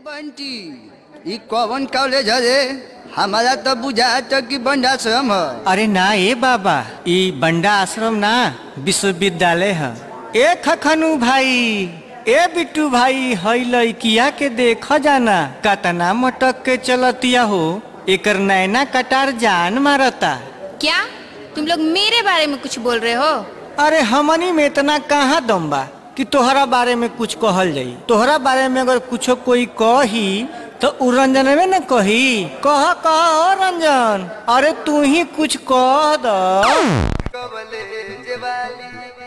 बंटी ई कौन कॉलेज हरे हमारा तो बुझात कि बंडाश्रम ह अरे ना ए बाबा ई बंडा आश्रम ना विश्वविद्यालय है ए खखनू भाई ए बिट्टू भाई हई लइकिया के देख जाना कतना मटक के चलतिया हो एकर नैना कटार जान मारता क्या तुम लोग मेरे बारे में कुछ बोल रहे हो अरे हमनी में इतना कहाँ दम बा कि तोहरा बारे में कुछ कहल जाई तोहरा बारे में अगर कुछो कोई कही तो उ रंजन में न कही कह कह ओ रंजन अरे तू ही कुछ कह द कॉलेज वाली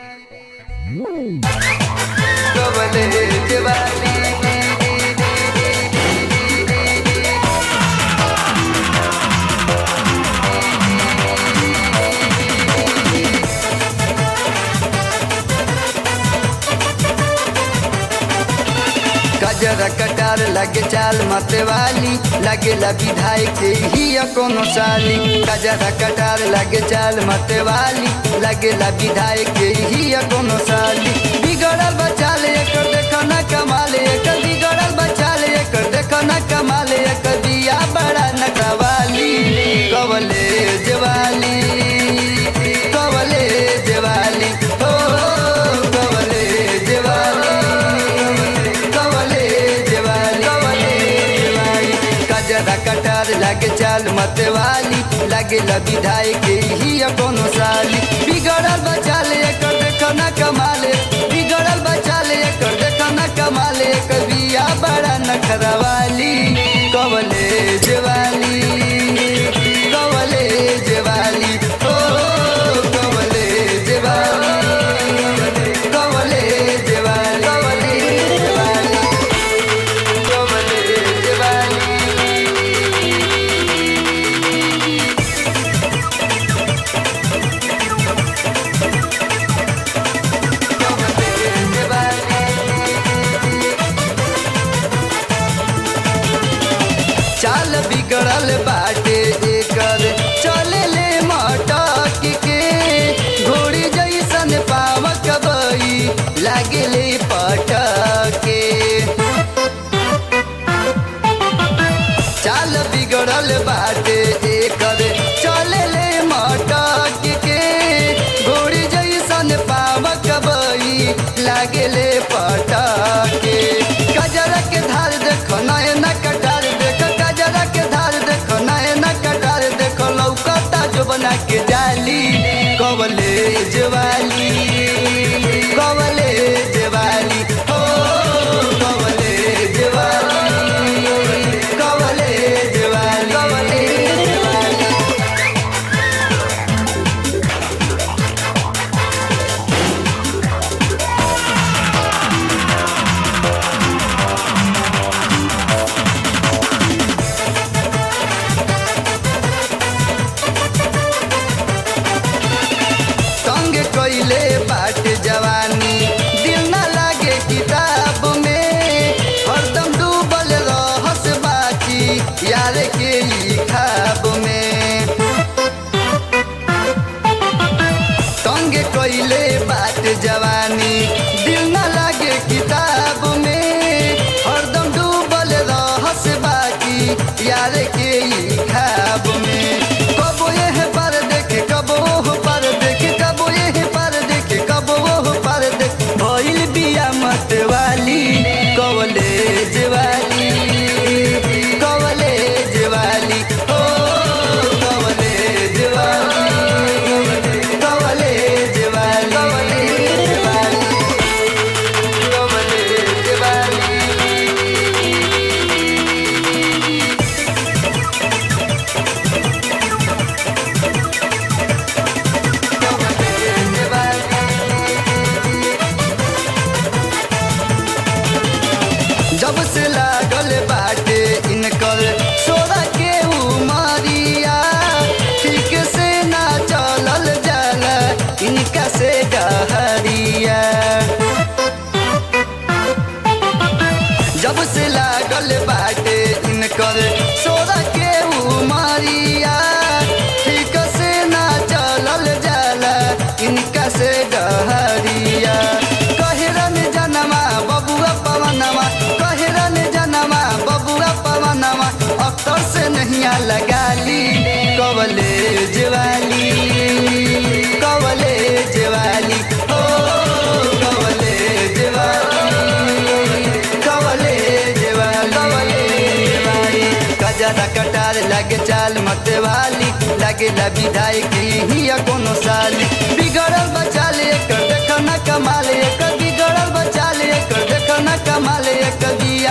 कॉलेज वाली गजरा कटार लगे चाल मते वाली लगे विधायक के ही कोनो साली गजरा कटार लगे चाल मते वाली लगे विधायक के ही कोनो साली बिगड़ल बचाल एकर देखो ना कमाल एकर बिगड़ल बचाल एकर देखो ना कमाल एकर दिया बड़ा नटवाली कवले जवाली कवले जवाली हो कवले जवाली कवले जवाली कवले जवाली कजरा कटार लागे चाल मत वाली लागे विधायक ही कोनो साली बिगड़ल बचाल एकर देखो ना कमाले बिगड़ल बचाल एकर देखो ना कमाले एकर बिया बड़ा नखरवाली कवले जवाली कवले जवाली ओ कवले जवाली कवले जवाली कवले जवाली कवले जवाली कवले जवाली चाल बिगड़ल बाटे एकर चले ले मटक के घोड़ी जैसन पावक बई लागे ले पटके चाल बिगड़ल बाटे एकर चले ले मटक के घोड़ी जैसन पावक बई लागे ले पटके गजरा के धार देखो नयना कटार देखो गजरा के धार देखो नयना कटार देखो लौकता जो बना के जाली कवले जवाली कवले जवाली हो कवले जवाली कवले जवाली कवले जवाली संग कइले बाट जवानी दिल न लागे किताब में हरदम डूबल रहस बाकी यार के ई खाब में संग कइले बाट जवानी दिल न लागे किताब में हरदम डूबल रहस बाकी यार के ई खाब में कबो यह पर देखे कबो ओह पर देखे कबो यह पर देखे कबो ओह पर देखे भइल बिया मत वाली कवले जवाली कवले जवाली ओ कवले जवाली कवले जवाली कवले जवाली कवले जवाली जब से लागल बाटे इनकर सोरा के उमरिया ठीक से ना चलल जाला इनका से डहरिया जब से लागल बाटे इनकर सोरा के उमरिया ठीक से ना चलल जाला इनका से डहरिया कहरन जनमा बबुआ पवनमा कहरन जनमा कजरा कटार लगे चाल मते वाली लगे ला विधायक ही कोनो साली बिगड़ल बचाल एकर देख न कमाल एकर बिगड़ल बचाल एकर देख न कमाल एकर बिया